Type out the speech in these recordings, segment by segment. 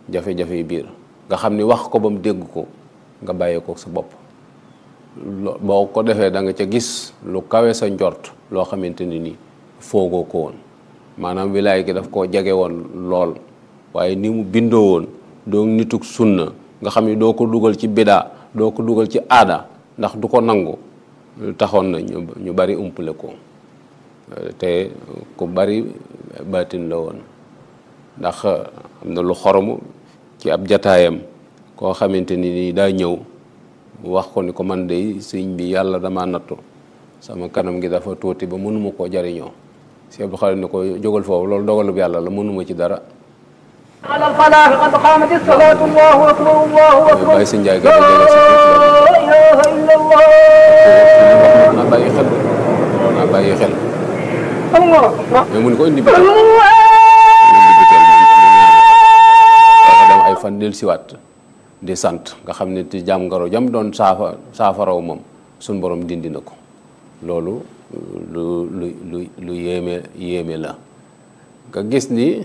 jafe-jafe yi biir nga xam ni wax ko ba mu dégg ko nga bàyyee ko sa bopp boo ko defee da nga ca gis lu kawe sa njort loo xamante ni nii foogoo ko woon maanaam wilaay gi daf koo jege woon lool waaye ni mu bindoo woon doo nituk sunna nga xam ni doo ko dugal ci bidaa doo ko dugal ci aada ndax du ko nangu taxoon na ñu bari umpale ko te ku bari baatin la woon ndax am na lu xoromu ci ab jataayam koo xamante ni nii daa ñëw wax ko ni ko man de sëñ bi yàlla dama nattu sama kanam gi dafa tuuti ba mënuma koo jariñoo si Abdou Xaadir ni ko jógal foofu loolu dogalub yàlla la mënuma ci dara على الفلاح قد قامت الصلاة الله أكبر الله أكبر bàyyi sa njaay gi لا da jege sa إله إلا الله naa bàyyi xel naa bàyyi xel الله mais mun ko indi bi indi الله biteel mu ñaanal ko dem ay fan del siwaat di sant nga xam ne ci jàngoro jam doon saafa saafaraw moom suñ borom dindi na ko loolu lu lu lu lu yéeme yéeme la nga gis ni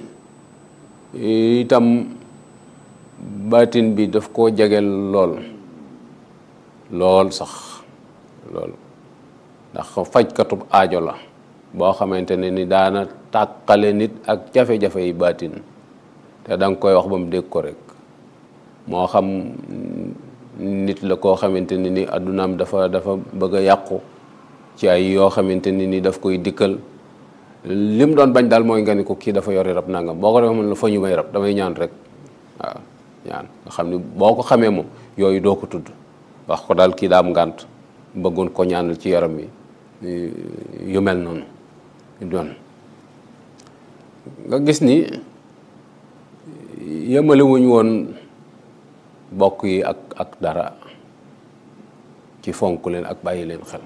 itam baatin bi daf koo jegel lool lool sax lool ndax fajkatub aajo la boo xamante ne ni daana tàqale nit ak jafe-jafe yi baatin te da nga koy wax ba mu dégg ko rek moo xam nit la koo xamante ne ni addunaam dafa dafa bëgg a yàqu ci ay yoo xamante ne ni daf koy dikkal lim doon bañ daal mooy nga ni ko kii dafa yori rab nangam boo ko defee mën la fa ñu may rab damay ñaan rek waaw ñaan nga xam ni boo ko xamee moom yooyu doo ko tudd wax ko daal kii daa am ngànt bëggoon ko ñaanal ci yaram wi yu mel noonu doon nga gis ni yemale wuñ woon bokk yi ak ak dara ci fonk leen ak bàyyi leen xel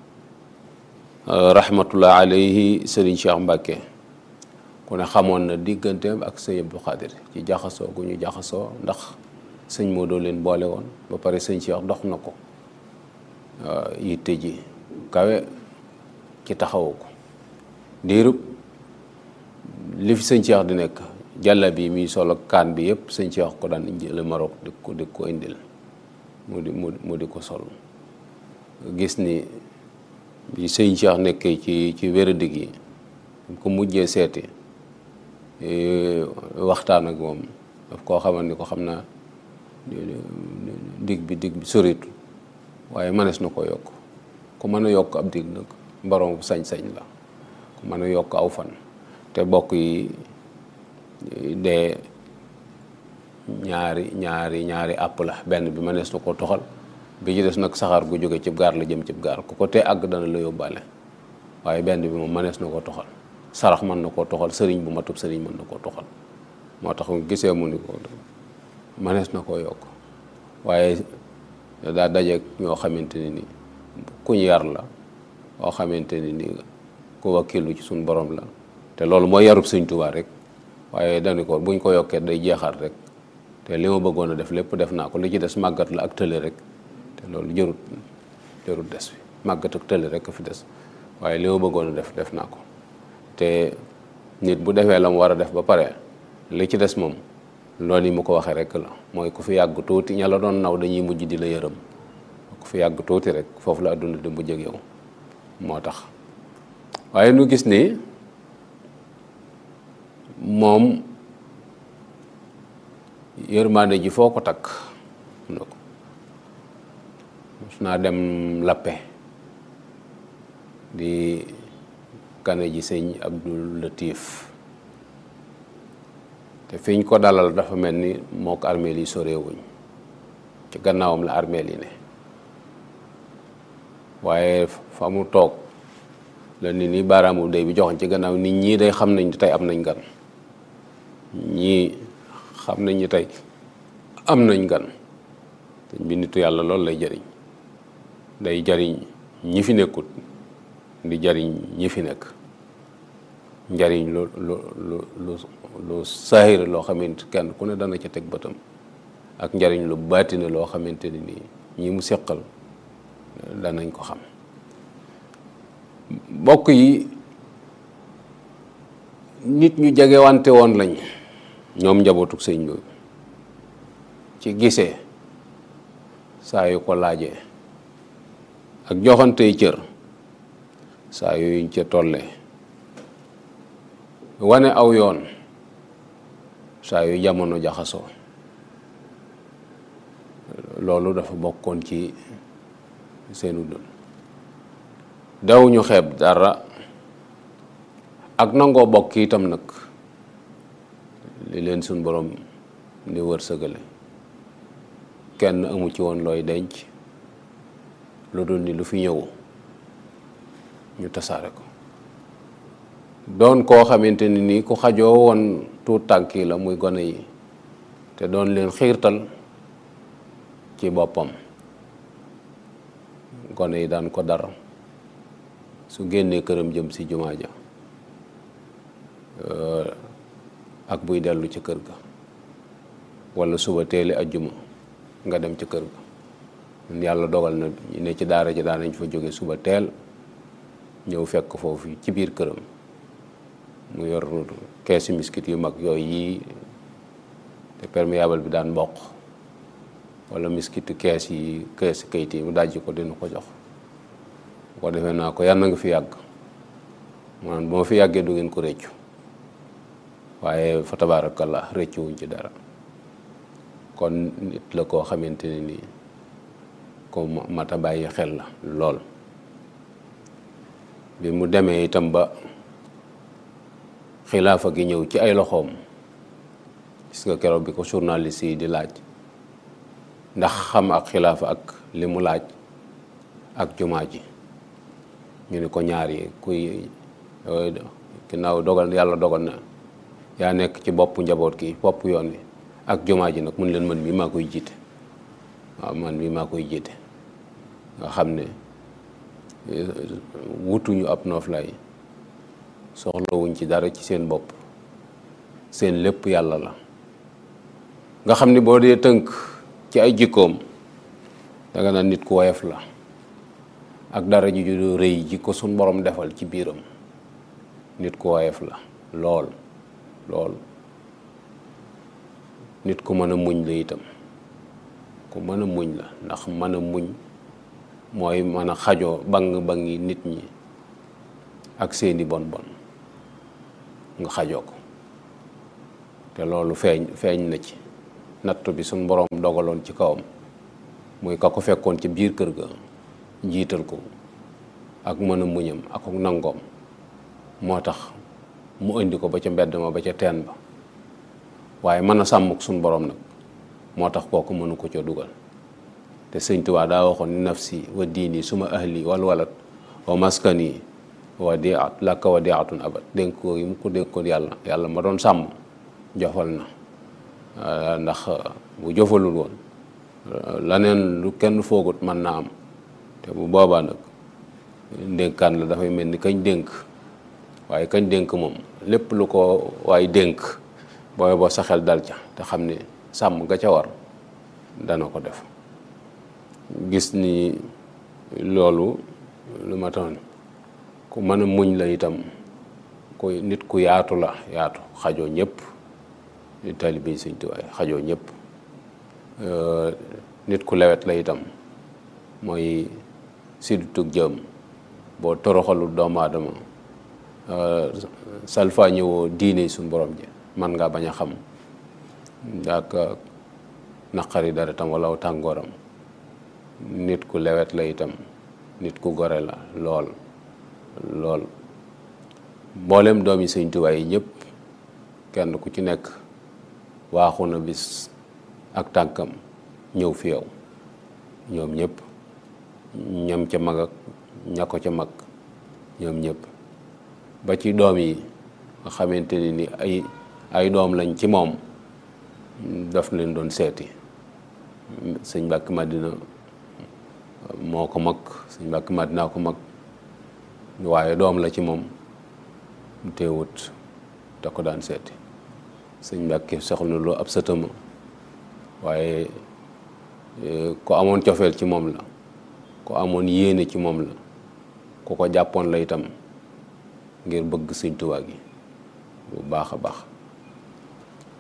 rahmatullah alayhi sëriñ Cheikh Mbacke ku ne xamoon na digganteem ak sëñ Abdou Khadir ci jaxasoo gu ñu jaxasoo ndax sëñ Modou leen boole woon ba pare sëñ Cheikh dox na ko yitte ji kawe ci taxawu ko diirub li fi sëñ Cheikh di nekk jàlla bi muy solo kaan bi yëpp sëñ Cheikh ko daan jële Maroc di ko di ko indil mu di mu di ko sol gis ni bi sëñ Cheikh nekkee ci ci wéradi gi ko mujjee seeti waxtaan ak moom daf koo xamal ni ko xam naa dig bi dig bi soritu waaye mënees na ko yokk ku mën a yokk ab dig nag borom sañ-sañ la ku mën a yokk aw fan te bokk yi dee ñaari ñaari ñaari àpp la benn bi mënees na ko toxal bi ci des nag saxaar gu jóge cib gaar la jëm cib gaar ku ko tee àgg dana la yóbbaale waaye benn bi moom mënees na ko toxal sarax mën na koo toxal sëriñ bu matub sëriñ mën na koo toxal moo tax mu gisee mu ni ko mënees na koo yokk waaye daa dajeeg ñoo xamante ni ni kuñ yar la oo xamante ni ni ku wakkilu ci suñ borom la te loolu mooy yarub sëñ Tuubaa rek waaye dañu ko buñ ko yokkee day jeexaat rek te li ma bëggoon a def lépp def naa ko li ci des màggat la ak tële rek te loolu jërut jërut des fi màggat ak tële rek a fi des waaye li ma bëggoon a def def naa ko te nit bu defee la mu war a def ba pare li ci des moom loolu yi mu ko waxee rek la mooy ku fi yàgg tuuti ña la doon naw dañuy mujj di la yërëm ku fi yàgg tuuti rek foofu la adduna di mujj ak yow moo tax waaye nu gis ni moom yërmande ji foo ko takk na ko mos naa dem lappe di kane ji sëñ Abdul Latif te fiñ ko dalal dafa mel ni moo ko armeel yi soreewuñ ci gannaawam la armeel yi ne waaye fa mu toog la nit ñi baaraamu day bi joxoon ci gannaaw nit ñii day xam nañ tey am nañ gan ñii xam nañ ni tey am nañ gan sëñ bi nitu yàlla loolu lay jariñ day jariñ ñi fi nekkut di jariñ ñi fi nekk njariñ lu lu lu lu lu saahir loo xamante kenn ku ne dana ca teg bëtam ak njariñ lu baatine loo xamante ni nii ñi mu seqal danañ ko xam mbokk yi nit ñu jege wante woon lañ ñoom njabootu sëñ bi ci gisee saa yu ko laajee ak joxantey cër saa yuñ ca tollee wane aw yoon saa yu jamono jaxasoo loolu dafa bokkoon ci seenu dund daw ñu xeeb dara ak nangoo bokk itam nag li leen suñ borom di wërsëgale kenn amu ci woon looy denc lu dul ni lu fi ñëw ñu tasaare ko doon koo xamante ni nii ku xajoo woon tuut tànk yi la muy gone yi te doon leen xiirtal ci boppam gone yi daan ko dara su génnee këram jëm si jumaa ja ak buy dellu ci kër ga walla suba teeli ajjuma nga dem ci kër ga yàlla dogal na ñu ne ci daara ji daan nañ fa jóge suba teel ñëw fekk foofu ci biir këram mu yor keesi miskit yu mag yooyu yii te perméable bi daan mboq walla miskitu kees yi keesi kayit yi mu dajji ko dina ko jox bu ko defee naa ko yàlla nga fi yàgg maanaam bu ma fi yàggee du ngeen ko réccu waaye fa tabaarakallah réccu wuñ ci dara kon nit la koo xamante ne nii ko mata bàyyi xel la lool bi mu demee itam ba xilaafa gi ñëw ci ay loxoom gis nga keroog bi ko journaliste yi di laaj ndax xam ak xilaafa ak li mu laaj ak jumaa ji ñu ni ko ñaar yi kuy ginnaaw dogal yàlla dogal na yaa nekk ci boppu njaboot gi bopp yoon wi ak jumaa ji nag mun leen man mii maa koy jiite waaw man mii maa koy jiite nga xam ne wutuñu ab nooflaay soxlawuñ ci dara ci seen bopp seen lépp yàlla la nga xam ni boo dee tënk ci ay jikkoom danga naan nit ku woyof la ak dara ji ju rëy ji ko suñ borom defal ci biiram nit ku woyof la lool lool nit ku mën a muñ la itam ku mën a muñ la ndax mën a muñ mooy mën a xajoo bang bangi nit ñi ak seeni bon bon nga xajoo ko te loolu feeñ feeñ na ci nattu bi suñ boroom dogaloon ci kawam muy ka ko fekkoon ci biir kër ga jiital ko ak mën a muñam ak nangoom moo tax mu indi ko ba ca mbedd ma ba ca teen ba waaye mën a sàmm suñ boroom nag moo tax kooku mënu ko ca dugal te sëñ Tuubaa daa waxoon ni nafsi wa diini suma ahli wal walat wa maskani wa diat lakka wa diatun abad dénk ko yi mu ko dénkoon yàlla yàlla ma doon sàmm jofal na ndax bu jofalul woon laneen lu kenn foogut mën naa am te bu boobaa nag ndénkaan la dafay mel ni kañ dénk waaye kañ dénk moom lépp lu ko waaye dénk booy boo sa xel dal ca te xam ne sàmm nga ca war dana ko def gis ni loolu lu ma toon ku mën a muñ la itam ku nit ku yaatu la yaatu xajoo ñëpp taalibe Sëñ Tuubaa xajoo ñëpp nit ku lewet la itam mooy siddutug jëm boo toroxalul doomu aadama salfa ñëwoo diine suñ borom ji man ngaa bañ a xam ak naqari dara tam wala tàngooram nit ku lewet la itam nit ku gore la lool lool mboolem doomi Sëñ Tuubaa yi ñëpp kenn ku ci nekk waaxu na bis ak tànkam ñëw fi yow ñoom ñëpp ñam ca mag ak ña ko ca mag ñoom ñëpp ba ci doom yi nga xamante ni ni ay ay doom lañ ci moom daf leen doon seeti sëñ Mbàkke Madina moo ko mag sëñ Mbàkke Madina ko mag waaye doom la ci moom teewut da ko daan seeti sëñ Mbàkke soxla loo ab sëtama waaye ku amoon cofeel ci moom la ku amoon yéene ci moom la ku ko jàppoon la itam ngir bëgg sëñ Tuubaa gi bu baax a baax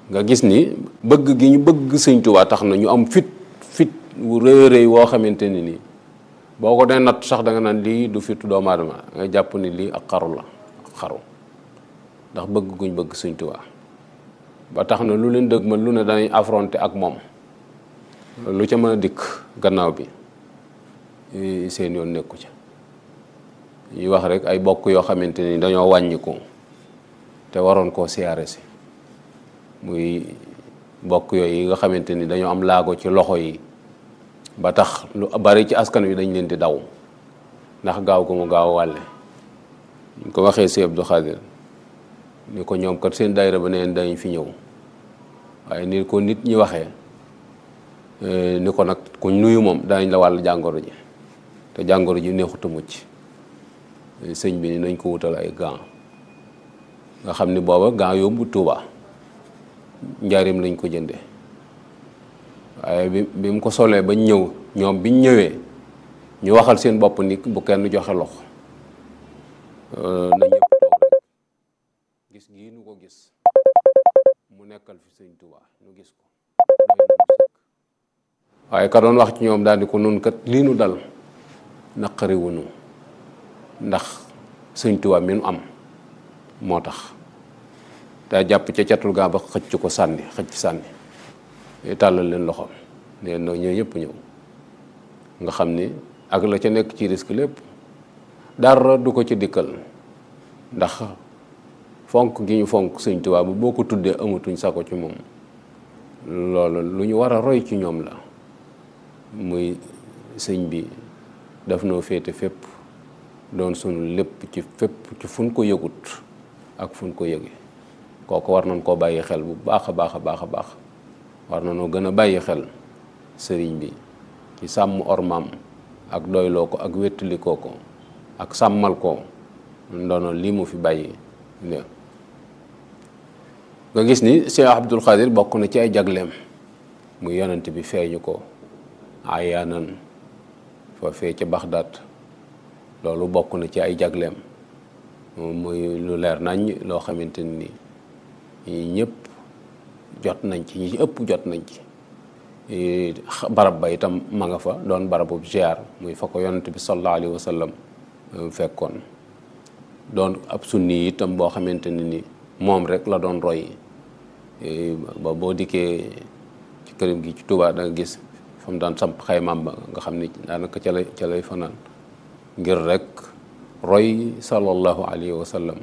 nga gis ni bëgg gi ñu bëgg sëñ Tuubaa tax na ñu am fit fit wu rëy rëy woo xamante ni nii boo ko dee natt sax da nga naan lii du fitu doomu aadama nga jàpp ni lii ak xaru la ak xaru ndax bëgg guñ bëgg sëñ Tuubaa ba tax na lu leen dëgg ma lu ne danañ affronté ak moom lu ca mën a dikk gannaaw bi seen yoon nekku ca ñuy wax rek ay bokk yoo xamante ni dañoo wàññiku te waroon koo siyaare si muy bokk yooyu yi nga xamante ni dañoo am laago ci loxo yi ba tax lu bari ci askan wi dañ leen di daw ndax gaaw ko mu gaaw wàlle ñu ko waxee si Abdou Khadir ni ko ñoom kat seen daayira ba neen dañ fi ñëw waaye ni ko nit ñi waxee ni ko nag ku nuyu moom danañ la wàll jàngoro ji te jàngoro ji neexut a mucc sëñ bi ni nañ ko wutal ay gants nga xam ni booba gants yóbbu Tuuba njaarim lañ ko jënde waaye bi bi mu ko solee bañ ñëw ñoom biñ ñëwee ñu waxal seen bopp ni bu kenn joxe loxo na ñëpp toog rek gis gii nu ko gis mu nekkal fi sëñ Tuuba nu gis ko waaye ka doon wax ci ñoom daal di ko nun kat lii nu dal naqari wunu ndax sëñ Tuuba mi nu am moo tax daa jàpp ca catul gaa ba xëcc ko sànni xëcc sànni tàllal leen loxoom ne no ñëw ñëpp ñëw nga xam ni ak la ca nekk ci risque lépp dara du ko ci dikkal ndax fonk gi ñu fonk sëñ Tuubaa bu boo ko tuddee amatuñ sako ci moom loolu lu ñu war a roy ci ñoom la muy sëñ bi daf noo féete fépp doon sunu lépp ci fépp ci fun ko yëgut ak fun ko yëge kooku war nañ koo bàyyi xel bu baax a baax a baax a baax war na noo gën a bàyyi xel sëriñ bi ci sàmm ormaam ak doyloo ko ak wéttalikoo ko ak sàmmal ko ndono lii mu fi bàyyi ne nga gis ni Cheikh Abdul Xaadir bokk na ci ay jagleem muy yonent bi feeñu ko ayaanan fa fee ca Baxdaad loolu bokk na ci ay jagleem muy lu leer nañ loo xamante ni ñëpp jot nañ ci ñi ci ëpp jot nañ ci barab ba itam ma nga fa doon barabu ziar muy fa ko yonent bi sallallahu alayhi wa sallam fekkoon doon ab sunni itam boo xamante ne ni moom rek la doon roy ba boo dikkee ci këram gi ci Tuubaa da nga gis fa mu daan samp xaymaam ba nga xam ni daanaka ca lay ca lay fanaan ngir rek roy sallallahu alayhi wa sallam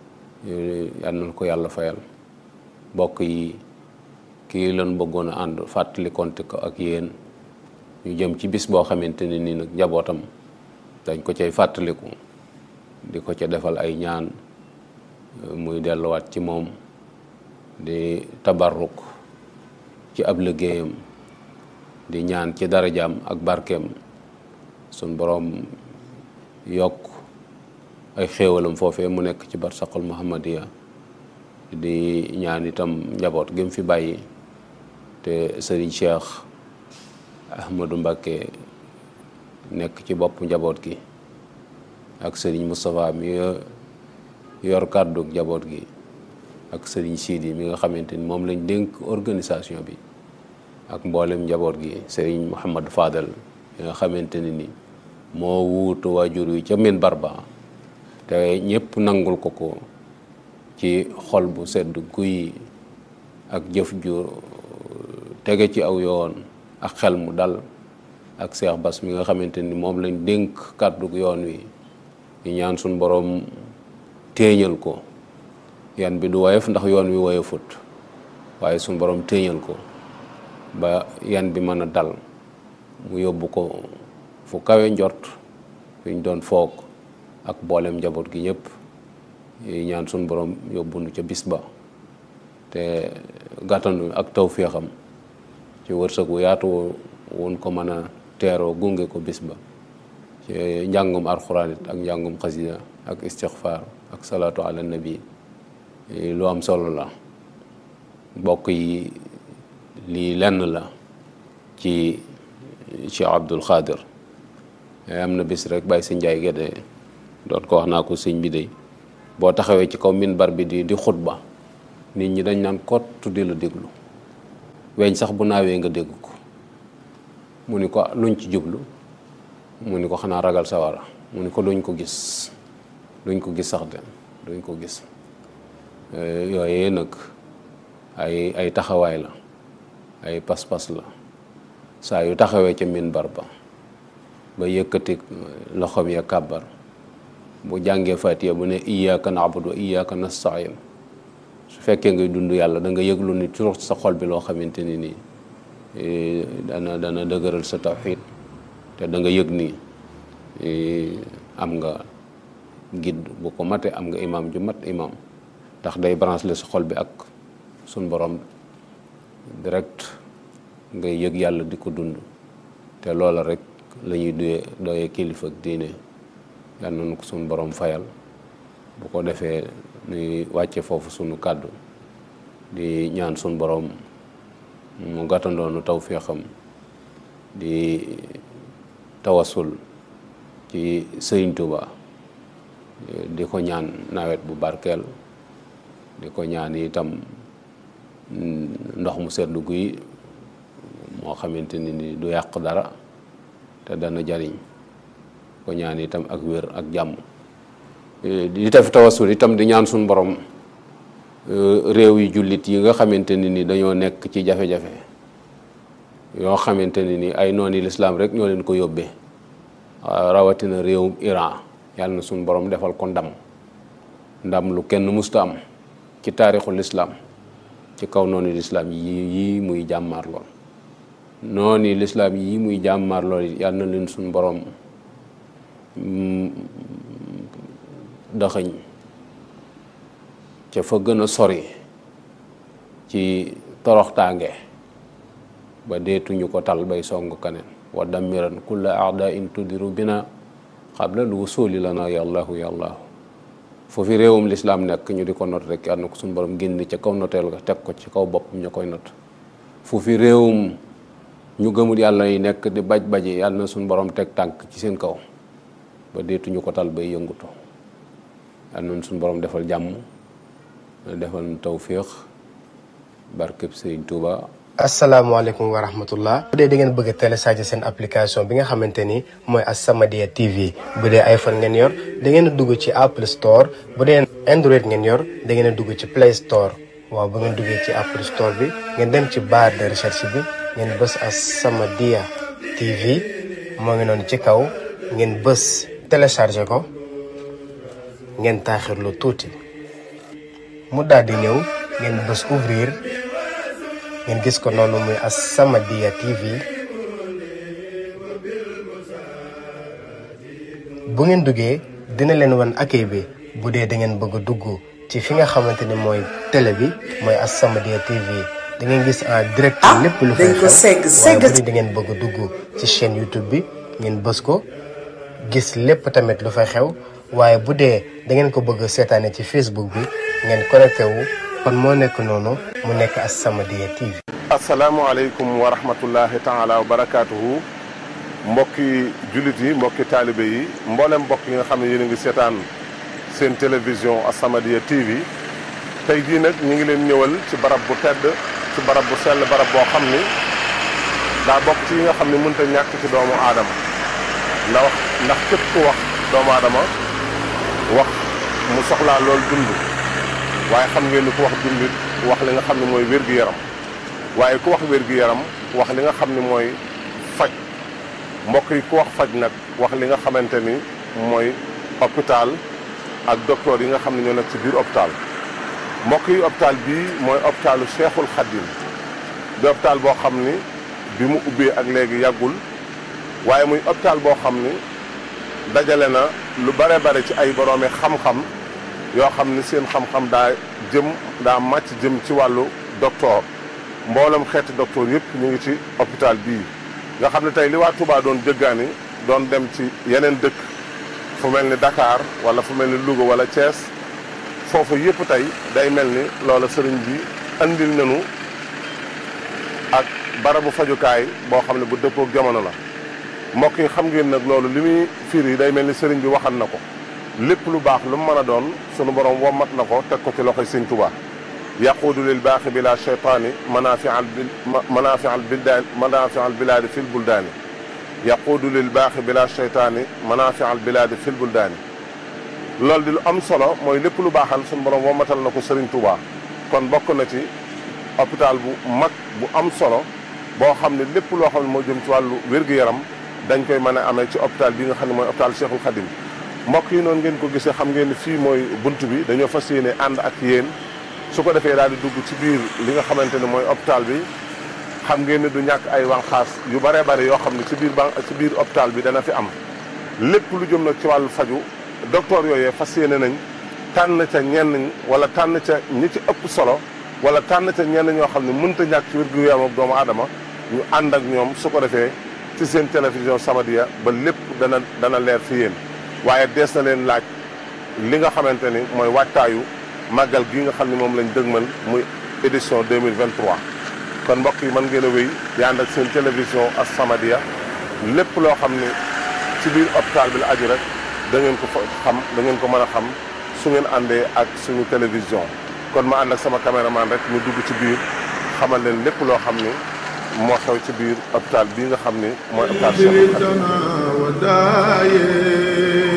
yal na ko yàlla fayal mbokk yi kii lan bëggoon a ànd fàttali konte ko ak yéen ñu jëm ci bis boo xamante ne nii nag njabootam dañ ko cay fàttaliku di ko ca defal ay ñaan muy delluwaat ci moom di tabarruk ci ab liggéeyam di ñaan ci darajaam ak barkeem sun boroom yokk ay xéewalam foofee mu nekk ci barsaqul muhammadiya di ñaan itam njaboot gi mu fi bàyyi te sëriñ Cheikh Ahmadou Mbacké nekk ci bopp njaboot gi ak sëriñ Moustapha mi yor kàddu njaboot gi ak sëriñ Sidi mi nga xamante ni moom lañ dénk organisation bi ak mboolem njaboot gi sëriñ Mouhamad Fadal mi nga xamante ne ni moo wuutu waajur wi ca min barba te ñëpp nangul ko ko ci xol bu sedd guy ak jëf ju tege ci aw yoon ak xel mu dal ak Cheikh Bass mi nga xamante ni moom lañ dénk kàddu yoon wi ñu ñaan suñ boroom téeñal ko yan bi du woyof ndax yoon wi woyofut waaye suñ boroom téeñal ko ba yan bi mën a dal mu yóbbu ko fu kawe njort fi ñu doon foog ak boolem njaboot gi ñëpp yi ñaan suñ borom yóbbu nu ca bis ba te gàttanu ak tawféexam ci wërsëg wu yaatu wun ko mën a teeroo gunge ko bis ba ci njàngum alxuraan it ak njàngum xasida ak istixfaar ak salaatu ala nabi lu am solo la mbokk yi lii lenn la ci Cheikh Abdul Xaadir am na bis rek bàyyi si njaay gédé doon ko wax naa ko sëñ bi de boo taxawee ci kaw minbar bi di di xutba nit ñi dañ naan kott di la déglu weñ sax bu naawee nga dégg ko mu ni ko luñ ci jublu mu ni ko xanaa ragal sawara mu ni ko duñ ko gis duñ ko gis sax de duñ ko gis yooyee nag ay ay taxawaay la ay pas-pas la saa yu taxawee ca minbar ba ba yëkkati loxoom ya kàbbar bu jàngee fatiha bu ne iyyaka na'budu wa iyyaka nasta'in su fekkee ngay dund yàlla da nga yëglu ni toujours sa xol bi loo xamante ni nii dana dana dëgëral sa tawxiid te da nga yëg ni am nga gidd bu ko mate am nga imam ju mat imam ndax day branche la sa xol bi ak suñ borom direct ngay yëg yàlla di ko dund te loola rek la ñuy duyee dooyee kilifa ak diine yal nañu ko suñ borom fayal bu ko defee nuy wàcce foofu sunu kàddu di ñaan suñ borom mu gàttandoonu taw féexam di tawasul ci sëriñ Tuuba di ko ñaan nawet bu barkeel di ko ñaan itam ndox mu seddu guy moo xamante ni ni du yàq dara te dana jariñ ko ñaan itam ak wér ak jàmm di def tawasul itam di ñaan suñu borom réew yi jullit yi nga xamante ni ni dañoo nekk ci jafe-jafe yoo xamante ni ni ay nooni lislaam rek ñoo leen ko yóbbee rawatina réewum Iran yàlla na suñu borom defal ko ndam ndam lu kenn musta am ci taarixul lislaam ci kaw noonu lislaam yi yii muy jàmmaar lool noonu lislaam yii muy jàmmaar lool yàlla na leen suñu borom daxañ ca fa gën a sori ci toroxtaange ba deetuñu ko tal bay song kaneen wa dammiran kulla aada in tudiru bina xabla lu wusuli lana yàllahu yàllahu foofu réewum lislaam nekk ñu di ko not rek yàlla na ko suñu borom génn ca kaw noteel ga teg ko ci kaw boppam ñu koy not foofu réewum ñu gëmul yàlla yi nekk di baj baji yàlla na suñu borom teg tànk ci seen kaw ba deetuñu ko tal bay yëngutu yàlla na suñu borom defal jàmm defal nu tawféex barkeb Sëriñ Tuuba asalaamaaleykum wa rahmatullah bu dee da ngeen bëgg a télécharger seen application bi nga xamante ni mooy As-Samadiyya TV bu dee iPhone ngeen yor da ngeen a dugg ci Apple Store bu dee Android ngeen yor da ngeen a dugg ci Play Store waaw bu ngeen duggee ci Apple Store bi ngeen dem ci barre de recherche bi ngeen bës As-Samadiyya TV moo ngi noonu ci kaw ngeen bës télécharger ko ngeen taaxirlu tuuti mu daal di ñëw ngeen bës ouvrir ngeen gis ko noonu muy As-Samadiyya TV bu ngeen duggee dina leen wan accueil bi bu dee da ngeen bëgg a dugg ci fi nga xamante ni mooy télé bi mooy As-Samadiyya TV da ngeen gis en direct lépp lu fay xew waaye bu dee da ngeen bëgg a dugg ci chaîne YouTube bi ngeen bës ko gis lépp tamit lu fay xew waaye bu dee da ngeen ko bëgg seetaane ci Facebook bi ngeen connecté wu kon moo nekk noonu mu nekk As-Samadiyya TV. asalaamaaleykum wa rahmatullahi taala wa barakaatuhu mbokki jullit yi mbokki taalibe yi mboolem mbokk yi nga xam ne yéen a ngi seetaan seen télévision As-Samadiyya TV tey jii nag ñu ngi leen ñëwal ci barab bu tedd ci barab bu sell barab boo xam ni daa bokk ci yi nga xam ne mënta ñàkk ci doomu aadama ndax ndax képp ku wax doomu aadama wax mu soxlaa loolu dund waaye xam ngeen ni ku wax dund wax li nga xam ne mooy wér-gu-yaram waaye ku wax wér-gu-yaram wax li nga xam ne mooy faj mbokk yi ku wax faj nag wax li nga xamante ni mooy hôpital ak docteur yi nga xam ne ñoo nekk ci biir hôpital mbokk yi hôpital bii mooy hôpitalu Cheikhul Khadim di hôpital boo xam ni bi mu ubbee ak léegi yàggul waaye muy hôpital boo xam ni dajale na lu bare bare ci ay boroomi xam-xam yoo xam ni seen xam-xam daa jëm daa màcc jëm ci wàllu docteur mboolem xeeti docteur yëpp ñu ngi ci hôpital bii nga xam ne tey li waa Touba doon jëggaani doon dem ci yeneen dëkk fu mel ni Dakar wala fu mel ni Louga wala Thiès foofu yëpp tey day mel ni loola sëriñ bi andil nañu ak barabu fajukaay boo xam ne bu dëppook jamono la mbokk yi xam ngeen nag loolu li muy firi day mel ni sëriñ bi waxan na ko lépp lu baax lu mu mën a doon sunu borom wommat na ko teg ko ci loxoy sëñ Touba yaquudu lil baaxi bila cheytaani manaafial bil manaafial bildaani manaafial bilaadi fil buldaani yaquudu lil baaxi bila cheytaani manaafial bilaadi fil buldaani loolu di lu am solo mooy lépp lu baaxal suñu borom womatal na ko Serigne Touba kon bokk na ci hôpital bu mag bu am solo boo xam ne lépp loo xam ne moo jëm ci wàllu wér-gu-yaram dañ koy mën a amee ci hôpital bi nga xam ne mooy hôpital Cheikhul Khadim mbokk yi noonu ngeen ko gisee xam ngeen ne fii mooy bunt bi dañoo fas yéene ànd ak yéen su ko defee daal di dugg ci biir li nga xamante ne mooy hôpital bi xam ngeen ne du ñàkk ay wànqaas yu baree bari yoo xam ne ci biir ban ci biir hôpital bi dana fi am lépp lu jëm nag ci wàllu faju docteur yooyee fas yéene nañ tànn ca ñenn wala tànn ca ñi ci ëpp solo wala tànn ca ñenn ñoo xam ne mënta ñàkk ci wér-gu-yaram ak doomu aadama ñu ànd ak ñoom su ko defee ci seen télévision Samadiyya ba lépp dana dana leer fi yéen waaye dees na leen laaj li nga xamante ni mooy waajtaayu màggal gi nga xam ne moom lañ dëgmal muy édition 2023 kon mbokk yi mën ngeen a wéy di ànd ak seen télévision as Samadiyya lépp loo xam ne ci biir hôpital bi la aju rek da ngeen ko fa xam da ngeen ko mën a xam su ngeen àndee ak suñu télévision kon ma ànd ak sama caméraman rek ñu dugg ci biir xamal leen lépp loo xam ni moo xew ci biir hôpital bii nga xam ni mooy hôpital Cheikhoul Khadim